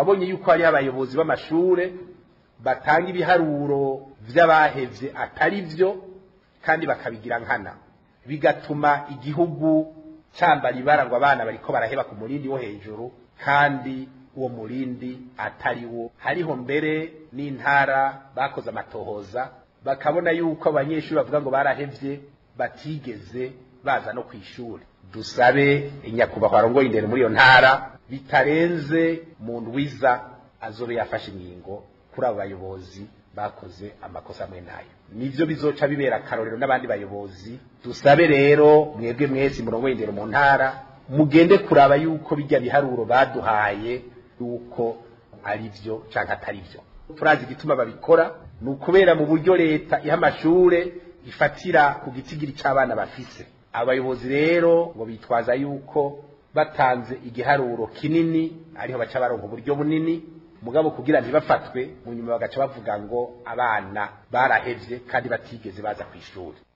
twabonye yuko hariho abayobozi b'amashure batanga ibiharuro vy'abahevye atari vyo kandi bakabigira nkana bigatuma igihugu cyambara ibara ngo abana bariko baraheba ku murindi wo hejuru kandi uwo murindi atari wo hariho mbere n'intara bakoze amatohoza bakabona yuko abanyeshuri bavuga ngo barahevye batigeze baza no kw'ishuri dusabe nyakubahwa arongoye indero muri iyo ntara bitarenze mu ndwiza azobe yafashe ingingo kuri abo bayobozi bakoze amakosa amwe nayo nivyo bizoca bibera akarorero n'abandi bayobozi dusabe rero mwebwe mwese murongoye indero mu ntara mugende kuraba yuko bijya biharuro baduhaye yuko ari vyo canke atari vyo turazi igituma babikora ni ukubera mu buryo leta iha amashure ifatira ku gitigiri c'abana bafise abayobozi rero ngo bitwaza yuko batanze igiharuro kinini ariho baca baronka uburyo bunini mugabo kugira ntibafatwe mu nyuma bagaca bavuga ngo abana barahevye kandi batigeze baza kw'ishuri